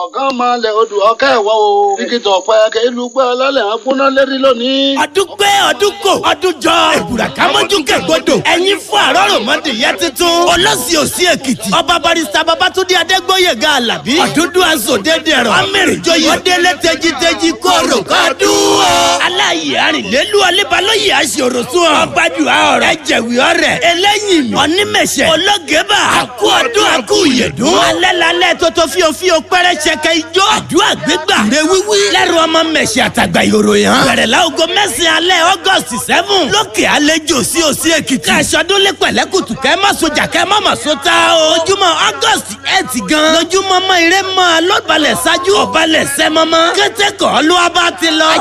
ọ̀gá máa lẹ̀ odò ọ̀kẹ́ ẹ̀wọ̀ o. ìkìtọ̀ ọ̀pẹ kẹ́lú pẹ́ ọlọ́lẹ̀ ń gbóná lérí lónìí. ọdún pé ọdún kò ọdún jọ èbùrà kámọ́jú kẹ̀gbọ́dọ̀ ẹ̀yin fún àrọ́rọ̀ mọ́dé yẹn tuntun ọlọ́sìn òsì èkìtì ọba barista babatunde adégbóyèga alábí ọdúndún azòdédèrò amẹ́rìndóyè ọdẹlẹ tẹjítẹjí kóró kọdún o. aláyè arìnlélu ọlẹ́balóyè aṣòroṣun ọbàdù àọrẹ ẹjẹ̀wì ọrẹ ẹlẹ́yìn mi onímẹ̀ṣẹ̀ ológeba àkú ọdún àkú ìyẹ̀dún alẹ́ lálẹ́ tótó fíofío pẹ́rẹ́ ṣẹkẹ ijó àdúrà gbégbà rẹ wíwí lẹ́rù ọmọ mẹ̀ṣẹ̀ àtàgbà yòrò yẹn bẹ̀rẹ̀ láago mẹ́sàn-án alẹ́ august seven lókè àlejò sí òsì èkìtì káṣọdún lé pẹ̀lẹ́kùtù kẹ́ má sojà kẹ́ má má so ta o ojúmọ́ august eight gan lójúmọ́ mọ́ ire mọ́ alóbalẹ̀ ṣáájú ọ̀balẹ̀ sẹ́mọ́mọ́ kété kọ́ ló wá bá ti lọ.